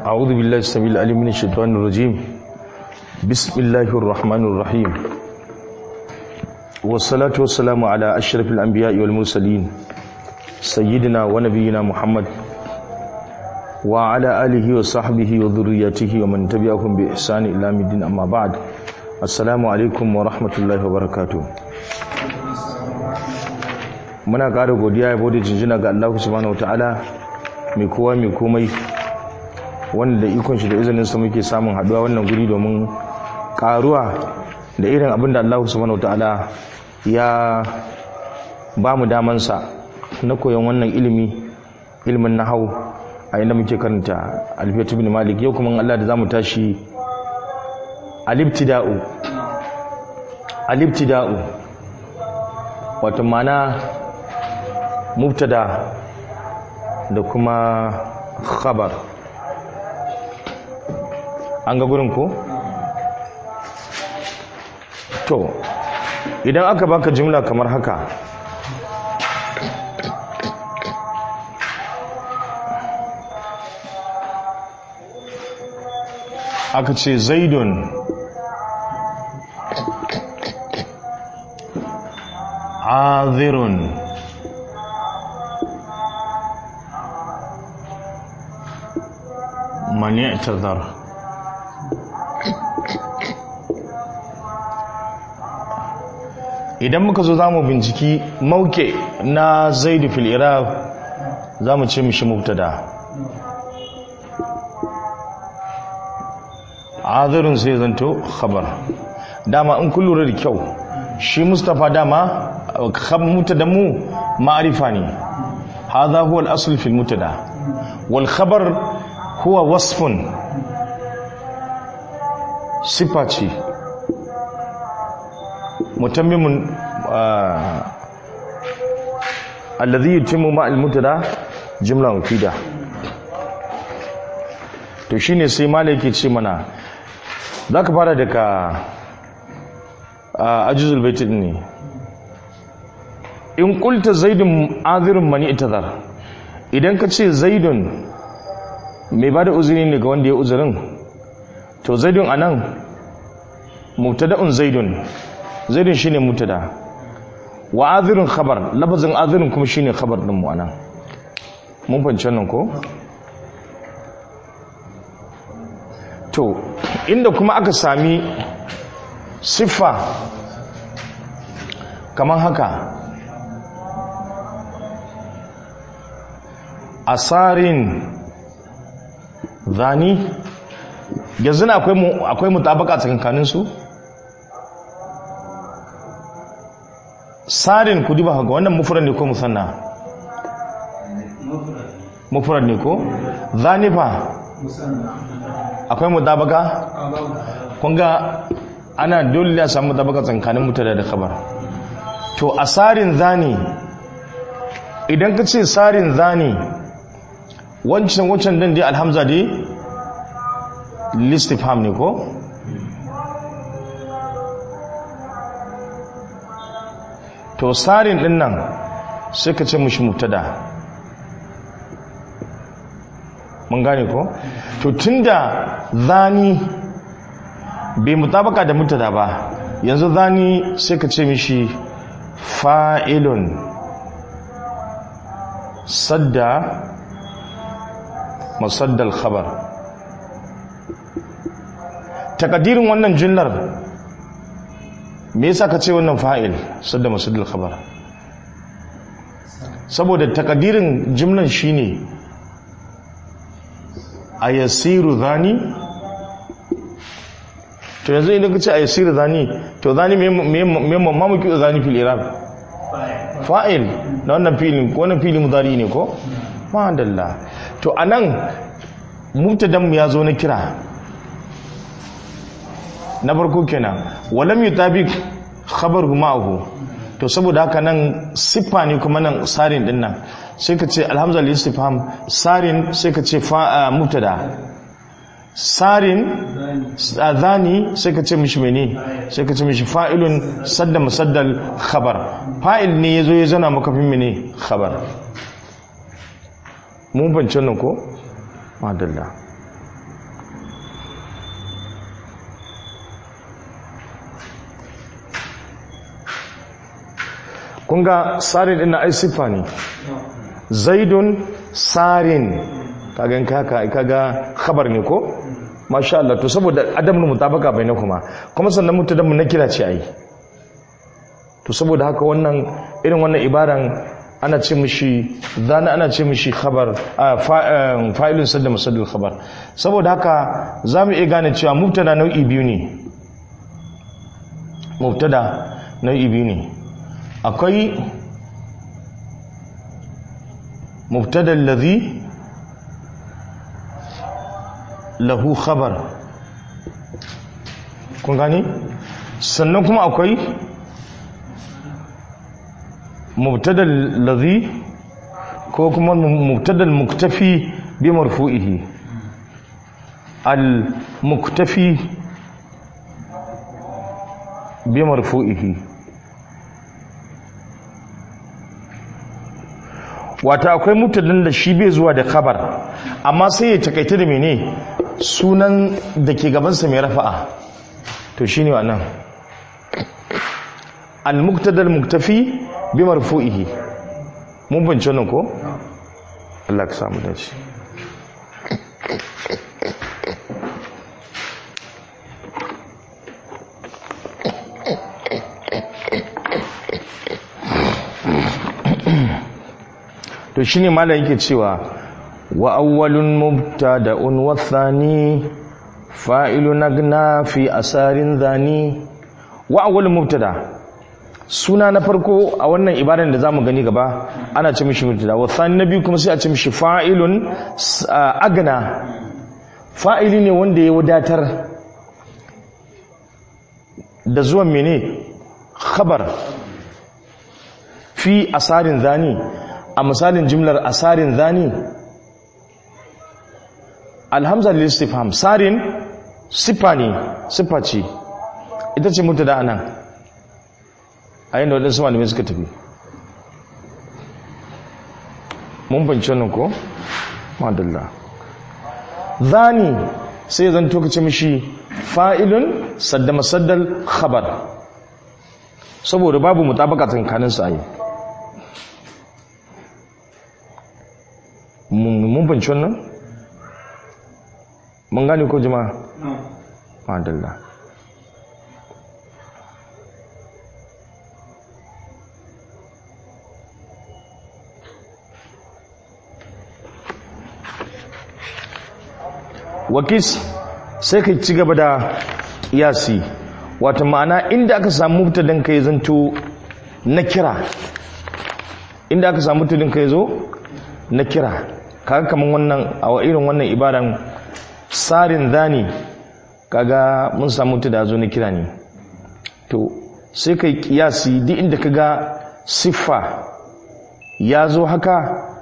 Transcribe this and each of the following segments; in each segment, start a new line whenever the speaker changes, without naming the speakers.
أعوذ بالله السميع العليم من الشيطان الرجيم بسم الله الرحمن الرحيم والصلاة والسلام على أشرف الأنبياء والمرسلين سيدنا ونبينا محمد وعلى آله وصحبه وذريته ومن تبعهم بإحسان إلى الدين أما بعد السلام عليكم ورحمة الله وبركاته muna ƙara godiya ya bude jinjina ga Allah subhanahu wataala mai kowa mai komai wanda da ikon shi da izinin sa muke samun haduwa wannan guri domin karuwa da irin abin da Allah subhanahu wataala ya ba mu daman sa na koyon wannan ilimi ilimin nahau a inda muke karanta alfiyatu bin malik yau kuma Allah da zamu tashi alibtida'u alibtida'u wato mana mubtada da kuma khabar an ga gurin ko to idan aka baka jumla kamar haka aka ce zaidun azirun man i'tazar idan muka zo zamu binciki mauke na zaidu fil iraq zamu ce mishi mubtada azirun sai zanto khabar dama in kun lura da kyau shi mustafa dama mubtada mu ma'arifa ne hadha huwa al-asl fil mubtada wal khabar huwa wasfun sifa ce mutammimun alladhi yutimmu ma al-mutada jumla mufida to shine sai malaki ce mana zaka fara daga ajuzul bait ne in qulta zaidun azirun mani itazar idan ka ce zaidun mai ba da uzuri ne ga wanda ya uzurin to zaidun a nan mutada'un zaidun zaidun shine mutada wa azirin khabar lafazin azirin kuma shine khabar din mu anan mun fahimci nan ko to inda kuma aka sami siffa kamar haka asarin zani yanzu na akwai mutabaka tsakankanin su sarin ku diba ga wannan mufrad ne ko musanna mufrad ne ko zani fa akwai mutabaka kun ga ana dole ya samu mutabaka tsakankanin mutada da khabar to asarin zani idan ka ce sarin zani wancan wancan dan dai alhamza dai listifham ne ko to sarin din nan sai ka ce mushi mubtada mun gane ko to tunda zani bai mutabaka da mubtada ba yanzu zani sai ka ce mishi fa'ilun sadda masaddal khabar takadirin wannan jumlar me yasa ka ce wannan fa'il sadda masaddal khabar saboda takadirin jumlan shine ayasiru zani to yanzu idan ka ce ayasiru zani to zani me me mamuki zani fil iraq fa'il na wannan filin ko wannan filin mudari ne ko ma'adalla to anan mubtadan mu yazo na kira na farko kenan walam yutabiq khabaru ma'ahu to saboda haka nan siffa ne kuma nan sarin din nan sai ka ce alhamza lil istifham sarin sai ka ce fa mubtada sarin zani sai ka ce mishi mene sai ka ce mishi fa'ilun sadda musaddal khabar fa'il ne yazo ya zana maka fin mene khabar mun bance nan ko madalla kun ga sarin din na ai siffa ne zaidun sarin kaga kaka kaga khabar ne ko masha Allah to saboda adamun mutabaka bainakuma kuma sannan mutadan mun kira ce ai to saboda haka wannan irin wannan ibaran ana ce mishi zana ana ce mishi khabar fa'ilun sadda musaddal khabar saboda haka zamu iya gane cewa mubtada nau'i biyu ne mubtada nau'i biyu ne akwai mubtada allazi lahu khabar kun gani sannan kuma akwai مبتدا الذي ko kuma mubtada al-muktafi bi marfu'ihi al-muktafi bi marfu'ihi wata akwai mubtadan da shi bai zuwa da khabar amma sai ya takaita da mene sunan da ke gabansa mai rafa'a to shine wannan al-mubtada al-muktafi bi marfu'ihi mun bance nan ko Allah ka samu dace to shine malam yake cewa wa awwalun mubtada'un wa thani fa'ilun agna fi asarin dhani wa awwalun mubtada' suna na farko a wannan ibadan da zamu gani gaba ana ce mishi mubtada wa thani na biyu kuma sai a ce mishi fa'ilun agna fa'ili ne wanda ya wadatar da zuwan mene khabar fi asarin zani a misalin jimlar asarin zani alhamza lil istifham sarin sifa ne sifa ce ita ce mubtada anan a yin da waɗansu malamai suka tafi mun banci wannan ko? madalla zani sai zan tokace mishi fa'ilun sadda masaddal khabar saboda babu mutabaka tsakanin su ayi mun banci wannan? mun gane ko jama'a? madalla wakis sai ka ci gaba da yasi wata ma'ana inda aka samu mutadin ka zanto na kira inda aka samu mutadin ka zo na kira kaga kaman wannan a irin wannan ibaran sarin zani kaga mun samu mutada zo na kira ne to sai kai kiyasi duk inda kaga siffa ya zo haka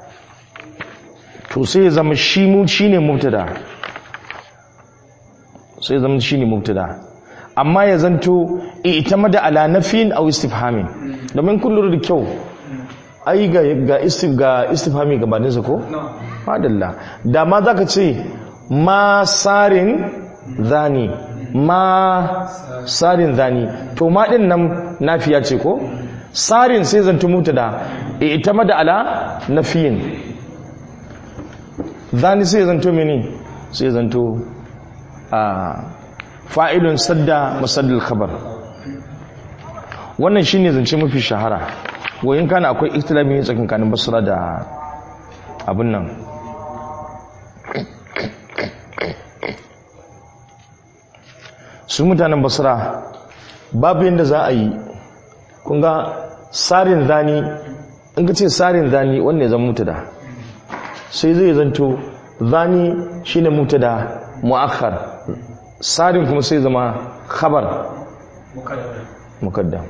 to sai ya zama shi mu shine mubtada sai zama shi ne mubtada amma ya zanto ita mada ala nafin aw istifhamin domin kun da kyau ai ga ga istif ga istifhami gabanin sa ko madalla da ma zaka ce ma sarin zani ma sarin zani to ma din nan nafiya ce ko sarin sai zanto mubtada ita mada ala nafiyin zani sai zanto mene sai zanto fa'ilun sadda masaddal khabar wannan shine zance mafi shahara wayin kana akwai ikhtilafi ne tsakankanin basra da abin nan su mutanen basra babu yadda za a yi kun ga sarin zani in ka ce sarin zani wannan ya zama mutada sai zai zanto zani shine mutada mu'akhar sarin kuma sai zama khabar mukaddam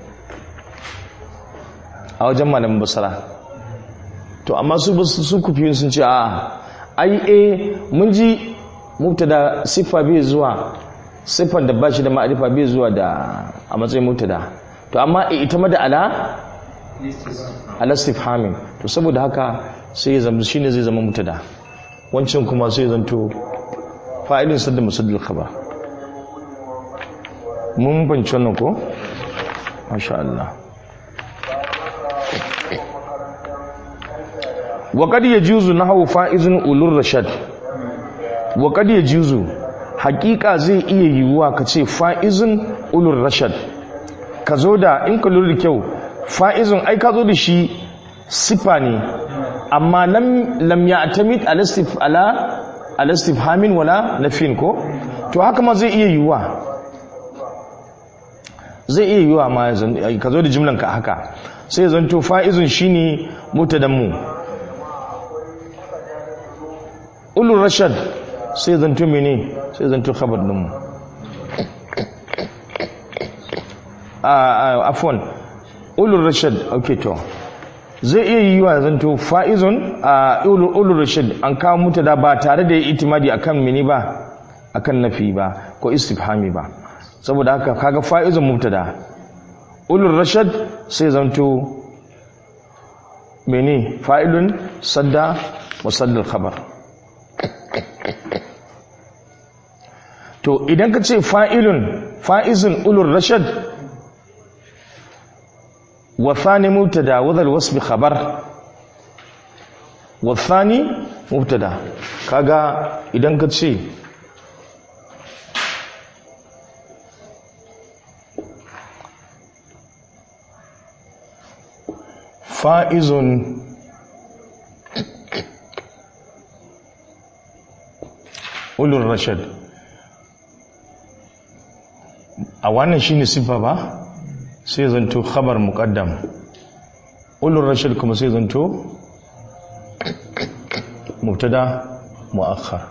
a wajen malamin basara to amma su su kufi sun ce a ai eh mun ji mubtada siffa bai zuwa siffar da bashi da ma'arifa bai zuwa da a matsayin mubtada to amma ita ma da ala ala istifhamin to saboda haka sai ya zama shine zai zama mubtada wancan kuma sai zanto fa'ilin sadda musaddal khabar mun banci wannan ko masha Allah wa qad yajuzu nahwu fa'izun ulur rashad wa qad yajuzu haqiqa zai iya yiwuwa kace fa'izun ulur rashad ka zo da in ka lura da kyau fa'izun ai ka zo da shi sifa ne amma lam lam ya'tamid ala istif ala ala istifhamin wala nafin ko to haka ma zai iya yiwuwa zai iya yiwuwa ma ka zo da jimlan ka haka sai zanto fa'izun shine mutadan mu ulul rashad sai zanto mene sai zanto khabar din mu a afwan ulul rashad okay to zai iya yiwuwa zanto fa'izun a ulul rashad an kawo mutada ba tare da itimadi akan mene ba akan nafi ba ko istifhami ba saboda haka kaga fa'izun mubtada ulul rashad sai zanto mene fa'ilun sadda musaddal khabar to idan ka ce fa'ilun fa'izun ulul rashad wa thani mubtada wa dhal wasbi khabar wa thani mubtada kaga idan ka ce fa'izun ulul rashad a wannan shine sifa ba sai zanto khabar muqaddam ulul rashad kuma sai zanto mubtada muakhar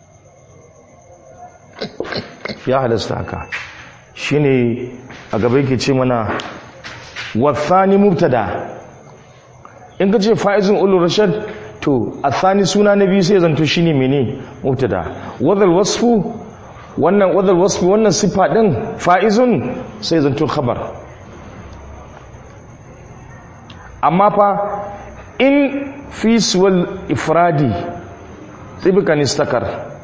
ya halasta haka shine a gaba yake ce mana wathani mubtada in ka ce fa'izun ulul rashad to athani suna na biyu sai zanto shine mene mubtada wadal wasfu wannan wadal wasfu wannan sifa din fa'izun sai zanto khabar amma fa in fi suwal ifradi tsibikan istakar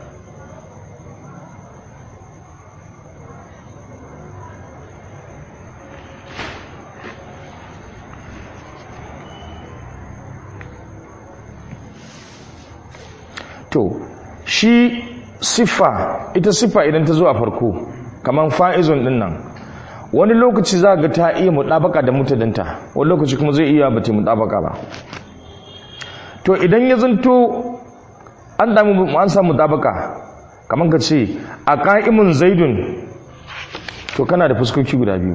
to shi siffa ita siffa idan ta zo a farko kamar fa'izun din nan wani lokaci za ga ta iya mutabaka da mutadanta wani lokaci kuma zai iya bata mutabaka ba to idan ya zanto an damu an samu mutabaka kamar ka ce a ka'imun zaidun to kana da fuskoki guda biyu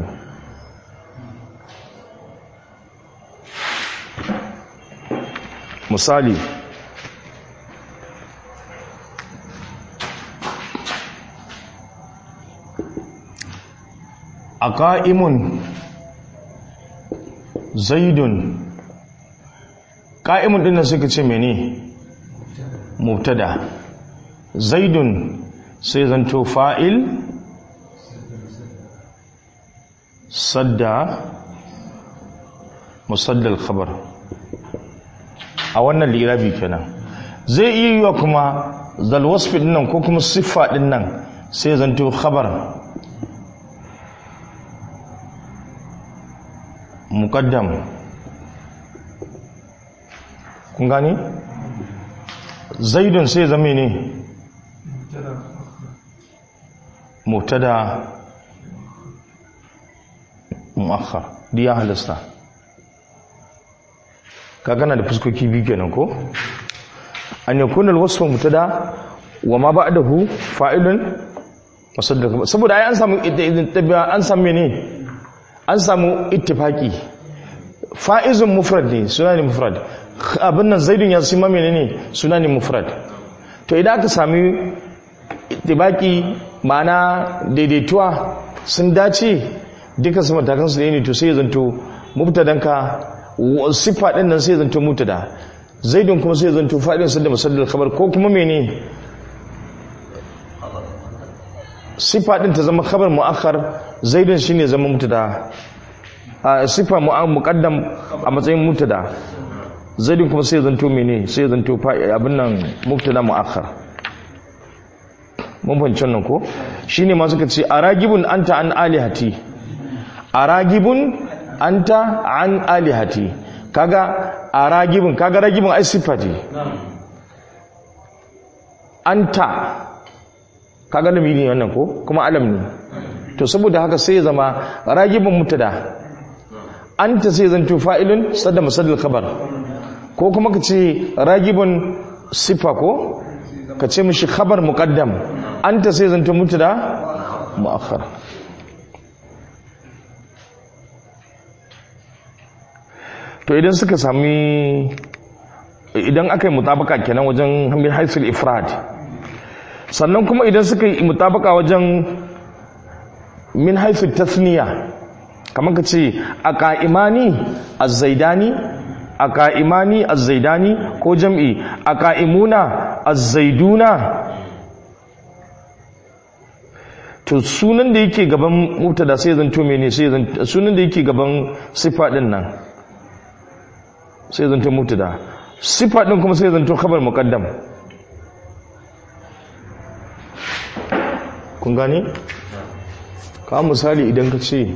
misali a ƙa'imun zaidun ƙa'imun ɗin suka ce mene mubtada zaidun sai zanto fa'il sadda musaddal khabar a wannan lirabi kenan zai iya yiwa kuma zalwasfi ɗinnan ko kuma siffa ɗinnan sai zanto khabar muqaddam kun gani zaidun sai zame ne mubtada muakhar diya halasta ka gana da fuskoki biyu kenan ko an yakuna alwasfu mubtada wa ma ba'dahu fa'ilun musaddaq saboda ai an samu an samu ne an samu ittifaki fa'izun mufrad ne suna ne mufrad abin nan zaidun ya sima mene ne suna ne mufrad to idan aka sami ittifaki ma'ana daidaituwa sun dace duka su matakan su ne to sai zanto mubtadanka siffa din nan sai zanto mubtada zaidun kuma sai zanto fa'idun sadda musaddal khabar ko kuma mene sifa din ta zama khabar mu'akhar zaidun shine zama mutada a sifa muqaddam a matsayin mutada zaidun kuma sai zanto mene sai zanto abin nan mubtada mu'akhar mun fahimci nan ko shine ma suka ce aragibun anta an alihati aragibun anta an alihati kaga a ragibin kaga ragibin ai siffa ce anta kaga da ne wannan ko kuma alam ne to saboda haka sai ya zama ragibin mutada anta sai zanto fa'ilun sadda masadil khabar ko kuma ka ce ragibin siffa ko ka ce mishi khabar muqaddam anta sai zanto mutada muakhar to idan suka sami idan aka yi mutabaka kenan wajen hamil haisul ifrad sannan kuma idan suka yi mutabaka wajen min haisul tasniya kamar ka ce a ka'imani azzaidani a ka'imani azzaidani ko jam'i a ka'imuna azzaiduna to sunan da yake gaban mubtada sai zanto mene sai zanto sunan da yake gaban sifa din nan sai zanto mubtada sifa din kuma sai zanto khabar muqaddam kun gane ka misali idan ka ce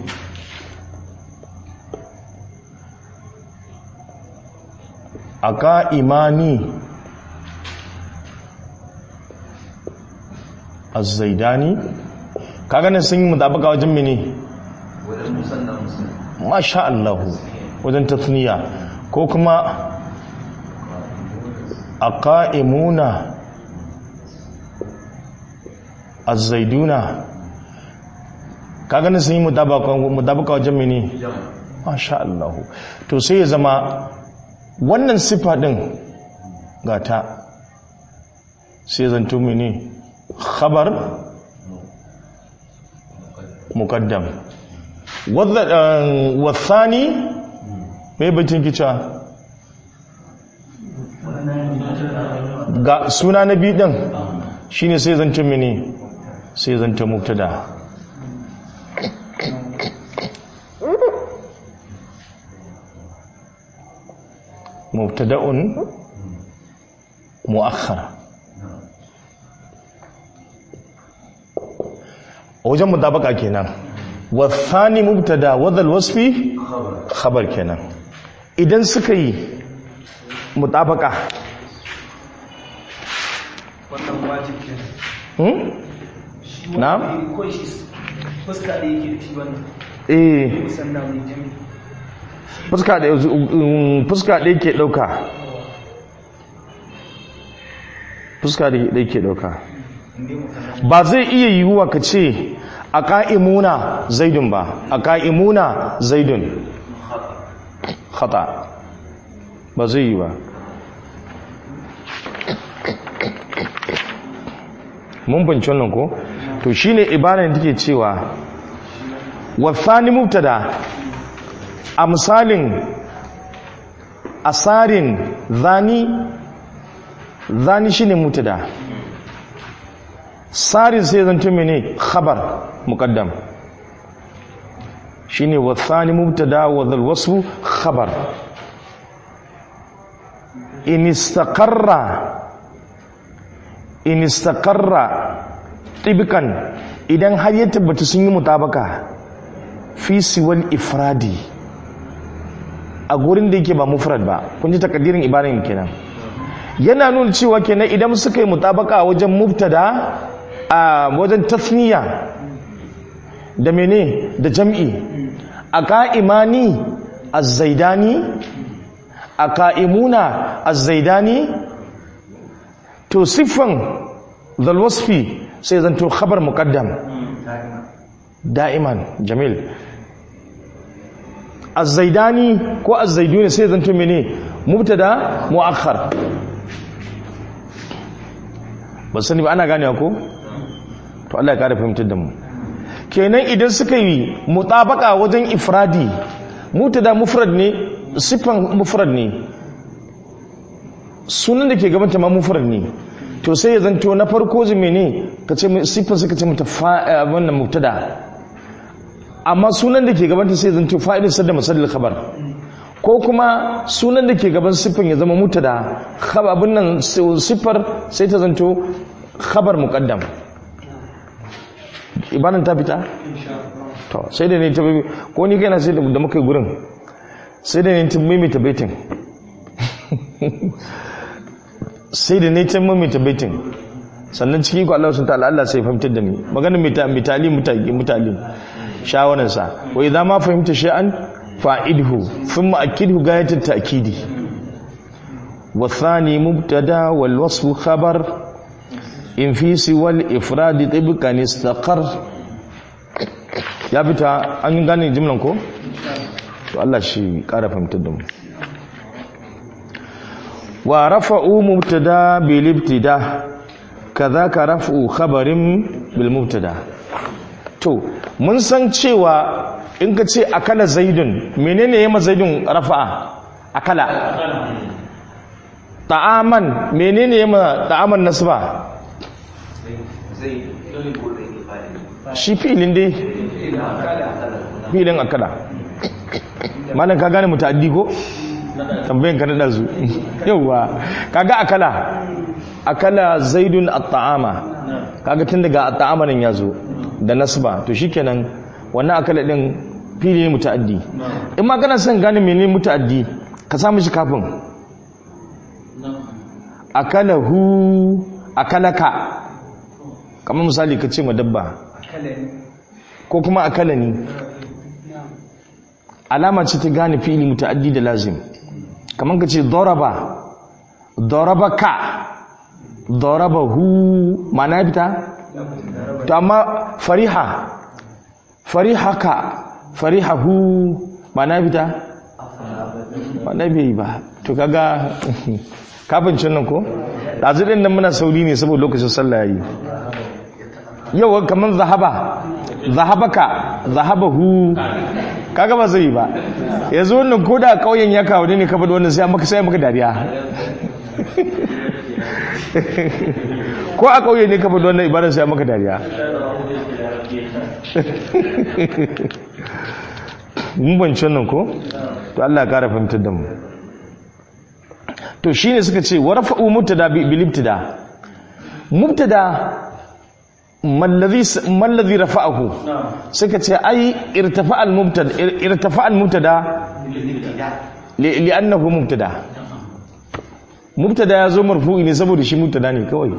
aka imani az-zaidani kaga nan sun yi mutabaka wajen mene
wajen musanna musanna
masha Allah wajen tasniya ko kuma aqaimuna az-zaiduna kaga nan sun yi mutabaka mutabaka wajen mene
jam
masha Allah to sai ya zama wannan sifa din gata sai zanto mene khabar muqaddam wadda wasani me bacin kica ga suna na biyu din shine sai zanto mene sai zanto mubtada mubtada'un mu'akhkhar wajen mutabaka kenan wasani mubtada wadal wasfi
khabar
khabar kenan idan suka yi mutabaka
wannan wajib ke
hmm?
shi
Na?
wani ko shi fuska da yake da shi wannan
eh
musanna mai jami
fuska da um, fuska da yake dauka fuska da yake dauka
inda musanna
ba zai iya yiwuwa ka ce a ka'imuna zaidun ba a ka'imuna zaidun khata ba zai yi ba mun banci wannan ko to shine ibaran da take cewa wasani mubtada a misalin asarin zani zani shine mubtada sarin sai zanto mene khabar muqaddam shine wasani mubtada wa dhal wasfu khabar in istaqarra in istaqarra tibkan idan har ya tabbata sun yi mutabaka fi siwal ifradi a gurin da yake ba mufrad ba kun ji takaddirin ibaran kenan yana nuna cewa kenan idan suka yi mutabaka a wajen mubtada a wajen tasniya da mene da jam'i a ka'imani az-zaidani a ka'imuna az-zaidani to siffan zalwasfi sai zanto khabar muqaddam da'iman jamil az-zaidani ko az-zaiduni sai zanto mene mubtada muakhar ba sani ba ana ganewa ko to Allah ya kare fahimtar da mu kenan idan suka yi mutabaka wajen ifradi mubtada mufrad ne siffan mufrad ne sunan da ke gabanta ma mufrad ne to sai ya zanto na farko zume ne ka ce siffan suka ce mata fa wannan mubtada amma sunan da ke gabanta sai ya zanto fa'ilin sadda masalil khabar ko kuma sunan da ke gaban siffan ya zama mubtada khabar abin nan siffar sai ta zanto khabar muqaddam ibanan ta fita to sai da ne ta ko ni kaina sai da muka yi gurin sai da ne tun maimaita baitin sai da ne tun maimaita baitin sannan ciki ku Allah sun ta'ala Allah sai fahimtar da ni magana mitali mutali mutali shawararsa wa idza ma fahimta shay'an fa'idhu thumma akidhu gayatat ta'kidi wa thani mubtada wal wasfu khabar in fi siwal ifrad tibqan istaqar ya fita an gane jimlan ko to Allah shi kara fahimtar da mu wa rafa'u mubtada bil ibtida kadhaka raf'u khabarin bil mubtada to mun san cewa in ka ce akala zaidun menene yema zaidun rafa'a akala ta'aman menene yema ta'aman nasba
zai
shi filin dai filin akala malam ka gane mutaddi ko tambayin ka nada zu yauwa kaga akala akala zaidun at-ta'ama kaga tun daga at-ta'ama nan yazo da nasba to shikenan wannan akala din fili ne mutaddi in ma kana son gane menene mutaddi ka samu shi kafin akalahu akalaka kamar misali ka ce ma dabba ko kuma akalani alama ce ta gane fi'ili muta'addi da lazim kamar ka ce daraba darabaka darabahu ma'ana fita to amma fariha farihaka farihahu ma'ana fita ma'ana bai ba to kaga kafincin nan ko ɗazu ɗin nan muna sauri ne saboda lokacin sallah yayi yau kamar zahaba zahabaka zahabahu kaga ba zai ba yanzu wannan ko da kauyen ya kawo ne ka faɗi wannan sai maka sai maka dariya ko a kauye ne ka faɗi wannan ibadar sai maka dariya mun bance nan ko to Allah ya kara fahimtar da mu to shine suka ce warfa'u mubtada bil ibtida mubtada mallazi rafa'ahu suka ce ai irtafa al-mubtada irtafa al-mubtada li'annahu mubtada mubtada yazo marfu'i ne saboda shi mubtada ne kawai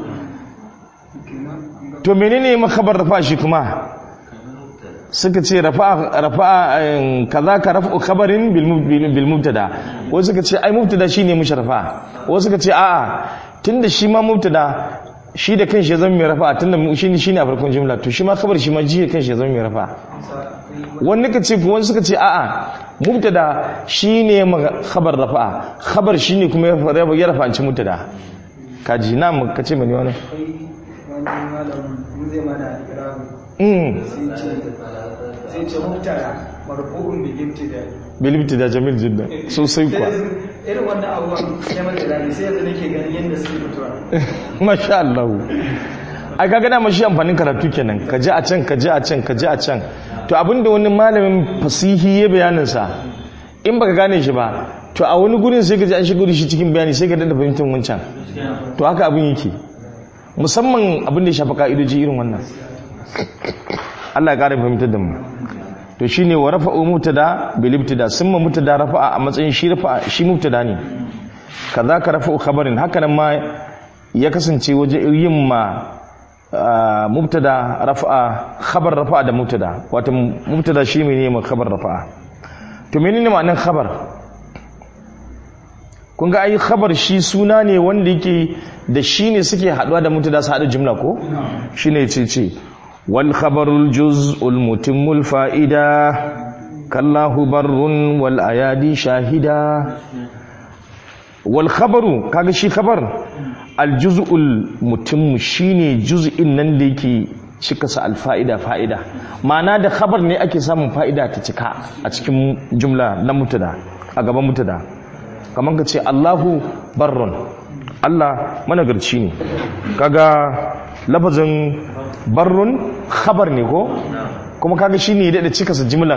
to menene makabar rafa shi kuma suka ce rafa'a rafa'a kaza ka rafa'u khabarin bil mubtada wasu suka ce ai mubtada shine musharafa wasu suka ce a'a tunda shi ma mubtada shi da kanshi ya zama mai rafa tunda shi shi ne a farkon jimla to shi ma kabar shi ma ji da kanshi ya zama mai rafa wani ka ce wani suka ce a'a mubtada shi ne khabar rafa khabar shi ne kuma ya rafa an ci mubtada kaji na mu ka ce mani wani
sai ce mubtada marfu'un bil ibtida
bil ibtida jamil jiddan sosai kuwa
irin wannan abubuwan ya mata dani sai yanzu nake ganin yadda suke fitowa
masha Allah ai kaga da mashi amfanin karatu kenan ka je a can ka je a can ka je a can to abinda wani malamin fasihi ya bayanin sa in baka gane shi ba to a wani gurin sai ka ji an shigo da shi cikin bayani sai ka dada fahimtar wancan to haka abin yake musamman abin da ya shafa ka'idoji irin wannan Allah ya kare fahimtar da mu to shine wa rafa'u mubtada bil ibtida summa mubtada rafa'a a matsayin shi rafa'a shi mubtada ne kaza ka rafa'u khabarin haka nan ma ya kasance waje yin ma mubtada rafa'a khabar rafa'a da mubtada wato mubtada shi ne ma khabar rafa'a to menene ma'anar khabar kun ga ai khabar shi suna ne wanda yake da shi ne suke haduwa da mubtada su hada jumla ko shine ce ce wal khabarul juz'ul mutimmul fa'ida kallahu barrun wal ayadi shahida wal khabaru kaga shi khabar al juz'ul mutim shine juz'in nan da yake cika sa al fa'ida fa'ida ma'ana da khabar ne ake samun fa'ida ta cika a cikin jumla na mutada a gaban mutada kamar ka ce Allahu barrun Allah managarci ne kaga lafazin barrun khabar ne ko kuma kaga shine da cika sa jimlan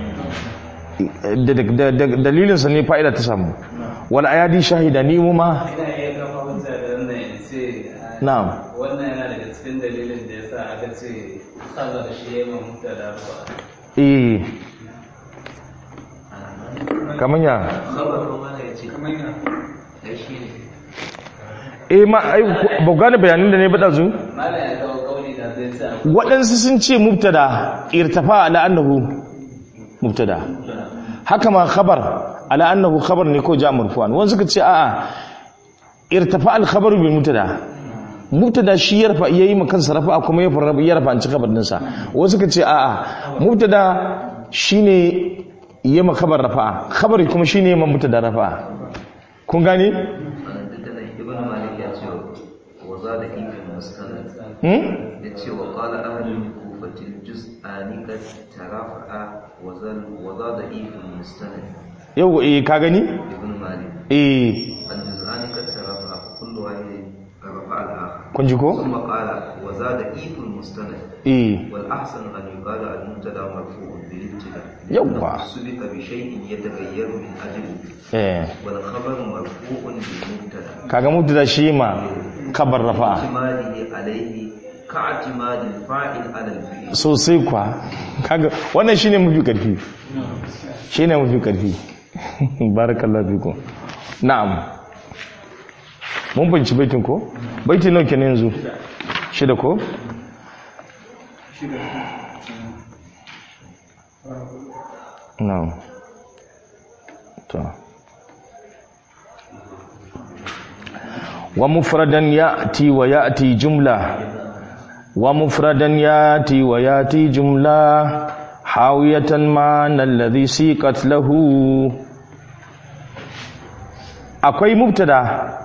dalilinsa ne fa'ida ta samu wal ayadi shahida ni mu ma
ina iya kafa hujja da wannan in ce
na'am
wannan yana daga cikin dalilin da yasa aka ce saboda shi ya mamuta da ruwa
eh kamar ya
khabar kuma ne ya ce
kamar ya
ai shi ne
eh ma ai ba ku gane bayanin da ne ba dazu
mala ya kawo kauli da zai sa
waɗansu sun ce mubtada irtafa ala annahu mubtada haka ma khabar ala annahu khabar ne ko ja marfu'an wani suka ce a'a irtafa al khabaru bil mubtada mubtada shi ya rafa yayi makan sarrafa kuma ya fara ya rafa an ci khabar dinsa wasu suka ce a'a mubtada shine yayi ma khabar rafa khabari kuma shine yayi ma mubtada rafa kun gane
wannan duk da nan ibn malik ya ce wa za da ibn mustanad
hmm?
ya ce wa qala ahlul kufatil juz'ani kad tarafa'a wa zal wa za da ibn mustanad
yau eh ka gani
ibn malik
eh
al juz'ani kad tarafa'a kullu wahid rafa'a al-akhar
kun ji ko
ثم قال وزاد إيف المستند
eh
والأحسن أن يقال المبتدا مرفوع بالابتداء
يوه.
لأنه سبق بشيء يتغير من أجله
eh
والخبر مرفوع بالمبتدا
kaga mubtada shi ma khabar rafa
اعتماده عليه كاعتماد الفاعل على الفعل
sosai kwa kaga wannan shine mafi karfi shine mafi karfi barakallahu fiku na'am mun binci baitin ko baiti nawa kenan yanzu shida ko na'am to wa mufradan ya'ti wa ya'ti jumla ومفردا ياتي وياتي جملة حاوية معنى الذي سيقت له akwai mubtada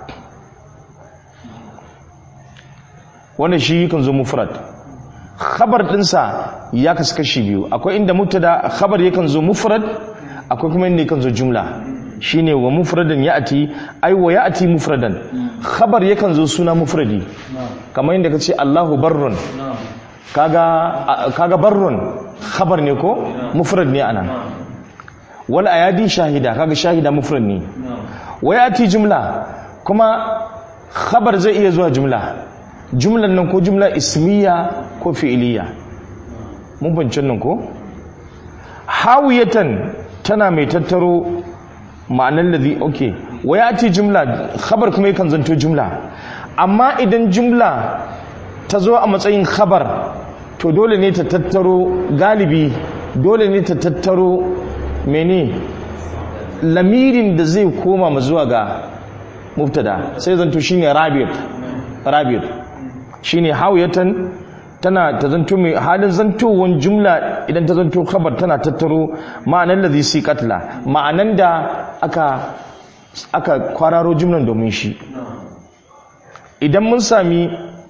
wanda shi kan zo mufrad khabar dinsa ya kasu kashi biyu akwai inda mubtada khabar yakan zo mufrad akwai kuma inda yakan zo jumla shine wa mufradan ya'ti ai wa ya'ti mufradan khabar yakan zo suna mufradi kamar inda kace Allahu barrun kaga kaga barrun khabar ne ko mufrad ne ana wal ayadi shahida kaga shahida mufrad ne wa ya'ti jumla kuma khabar zai iya zuwa jumla jumlan nan ko jumla ismiya ko fi'iliya mun bincin nan ko hawiyatan tana mai tattaro ma'anar ladhi okay wa ya'ti jumla khabar kuma yakan zanto jumla amma idan jumla ta zo a matsayin khabar to dole ne ta tattaro galibi dole ne ta tattaro mene lamirin da zai koma ma zuwa ga mubtada sai zanto shine rabit rabit shine hawiyatan tana ta zanto mai halin zantowan jumla idan ta zanto khabar tana tattaro ma'anan ladhi si katla ma'anan da aka aka kwararo jumlan domin shi idan mun sami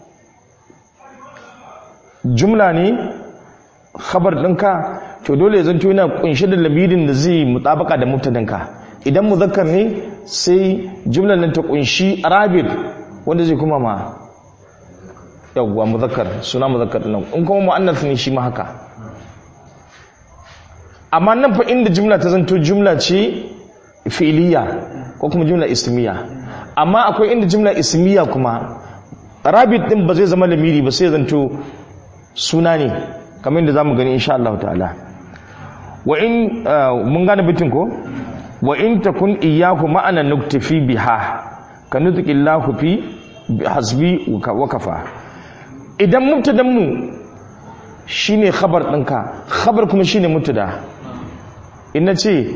jumla ne khabar ɗinka to dole ya zanto yana kunshe da lamirin da zai mutabaka da mubtadanka idan muzakkar ne sai jumlan nan ta kunshi rabit wanda zai kuma ma yawwa muzakkar suna muzakkar nan in kuma muannas ne shi ma haka amma nan fa inda jumla ta zanto jumla ce fi'liya ko kuma jumla ismiya amma akwai inda jumla ismiya kuma rabit din ba zai zama lamiri ba sai zanto suna ne kamar yadda zamu gani insha Allah ta'ala wa in mun gane bitin ko wa in takun iyyahu ma'ana nuktafi biha ka nutqillahu fi hasbi wa kafa idan mubtadan mu shine khabar ɗinka khabar kuma shine mubtada in ce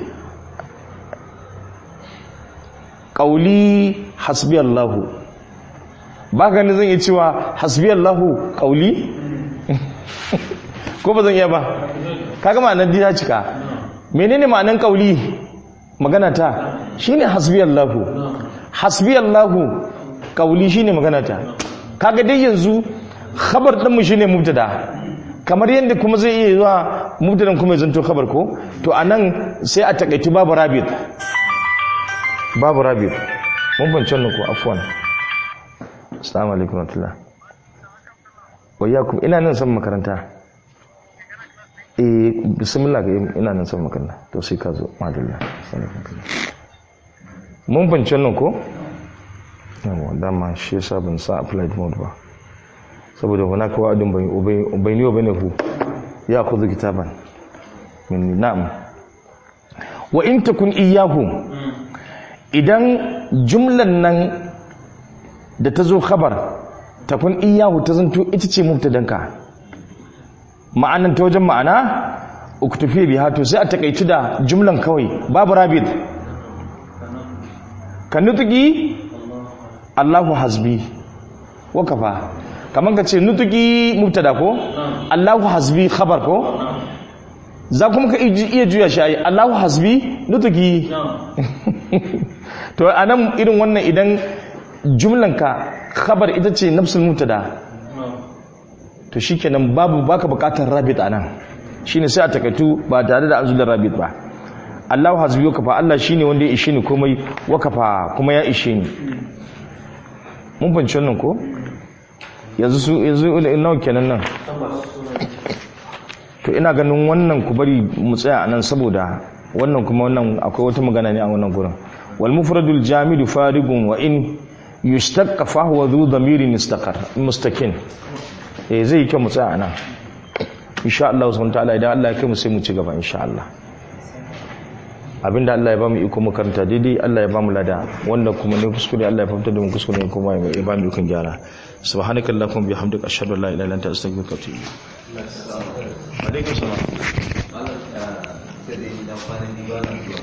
qauli hasbi Allahu ba ka zan iya cewa hasbi Allahu qauli ko ba zan iya ba kaga ma'anar dina cika menene ma'anar qauli magana ta shine hasbi Allahu hasbi Allahu qauli shine magana ta kaga dai yanzu khabar din mu shine mubtada kamar yadda kuma zai iya zuwa mubtadan kuma ya zanto khabar ko to anan sai a takaitu babu rabit babu rabit mun bance nan ko afwan assalamu alaikum warahmatullah wayyakum ina nan san makaranta eh bismillah ina nan san makaranta to sai ka zo madalla mun bance nan ko yawa dama shi yasa ban sa applied mode ba saboda hunaka wa'adun bayni wa bainahu ya khudhu kitaban min na'am wa in takun iyyahu idan jumlan nan da ta zo khabar takun iyyahu ta zanto ita ce mubtadanka ma'anan ta wajen ma'ana uktufi biha to sai a takaici da jumlan kawai babu rabit kan nutuki Allahu hasbi wa kafa kaman ka ce nutuki mubtada ko Allahu hasbi khabar ko za kuma ka iya juya shi ayi Allahu hasbi nutuki to anan irin wannan idan jumlanka khabar ita ce nafsul mubtada to shikenan babu baka bukatar rabit anan shine sai a takaitu ba tare da an zuwa rabit ba Allahu hasbi wa kafa Allah shine wanda ya ishe ni komai wa kafa kuma ya ishe ni mun fahimci wannan ko yanzu su yanzu nawa kenan nan to ina ganin wannan ku bari mu tsaya anan saboda wannan kuma wannan akwai wata magana ne a wannan gurin wal mufradul jamidu farigun wa in yushtaqqa fa huwa dhu dhamirin mustaqar mustaqin eh zai yi kyau mu tsaya anan insha Allah subhanahu wa ta'ala idan Allah ya kai mu sai mu ci gaba insha Allah abinda Allah ya bamu iko mu karanta daidai Allah ya bamu lada wanda kuma ne kuskure Allah ya fahimta da mu kuskure kuma ya bamu ikon gyara subhanakallahumma bihamdika ashhadu an la ilaha illa anta astaghfiruka wa atubu ilayk alaikum salam
malam sai dai dan kwana biyu ba na zuwa